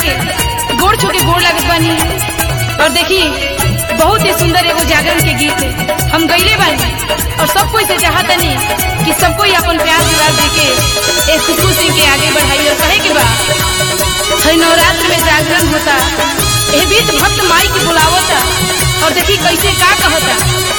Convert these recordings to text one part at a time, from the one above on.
के गोड़ छू के गोड़ लागत बानी और देखी बहुत ही सुंदर एगो जागरण के गीत हम गईले बानी और सब कोई से चाहतनी कि सब कोई अपन प्यार दुलार दे के ए खुशबू सिंह के आगे बढ़ाई और कहे के बा हर नवरात्र में जागरण होता ए बीच भक्त माई के बुलावता और देखी कैसे का कहता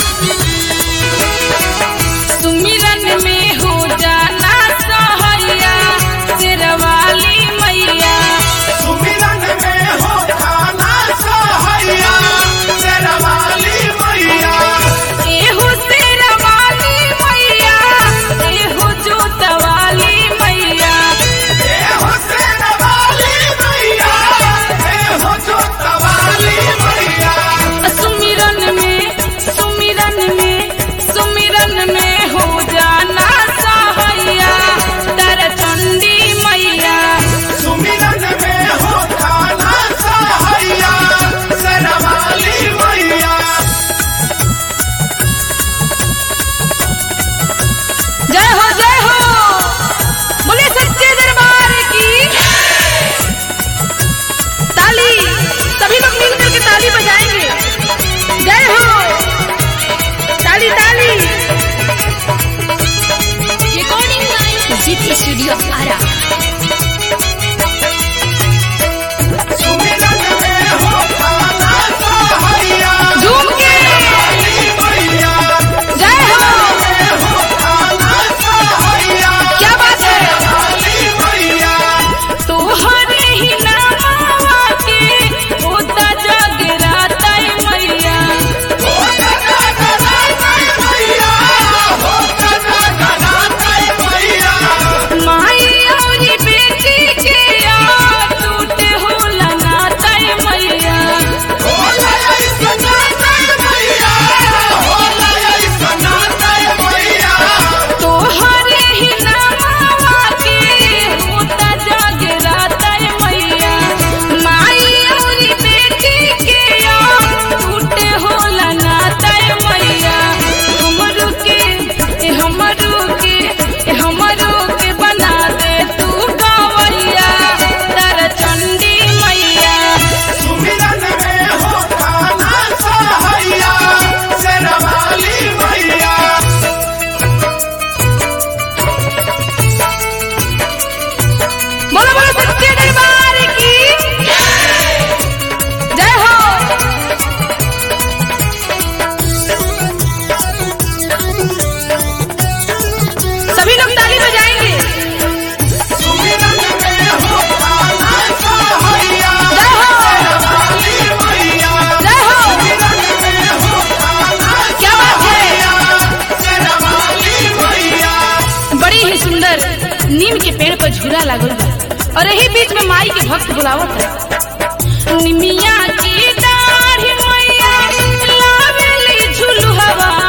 सुमिरन में हो जाना सहैया शेरवाली मैया सुमिरन में हो खाना सहैया शेरवाली मैया एहो शेरवाली मैया एहो जोतवाली मैया ए हो शेरवाली मैया ए हो जोतवाली मैया सुमिरन में सुमिरन में सुमिरन में हो जाना सहैया तारा चंडी मैया सुमिरन में हो खाना सहैया शेरवाली मैया जय हो जय हो बोले सच्चे दरबार की ताली सभी लोग मिलकर के ताली बजाएंगे जय हो ताली ताली रिकॉर्डिंग जीत स्टूडियो आरा सुमिरन में हो खाना सहैया झूम के मैया जय हो हो खाना सहैया क्या बात है शेरवाली मैया तोहरे ही नामवा के होता जगराता मैया माई औरी बेटी के आ टूटे होला नाता मैया तोहरे ही नामवा के होता जगराता मैया माई औरी बेटी के आ टूटे होला नाता मैया हमरो के ए हमरो के ए हमरो के बना दे तू गवैया तारा चंडी मैया बोलो बोलो सच्चे दरबार की जय हो सभी लोग ताली बजाएंगे जय हो जय हो क्या बात है बड़ी ही सुंदर नीम के पेड़ पर झूला लागल बा और यही बीच में माई के भक्त बुलावत है निमिया की दाढ़ी मैया लावेली झुलुहवा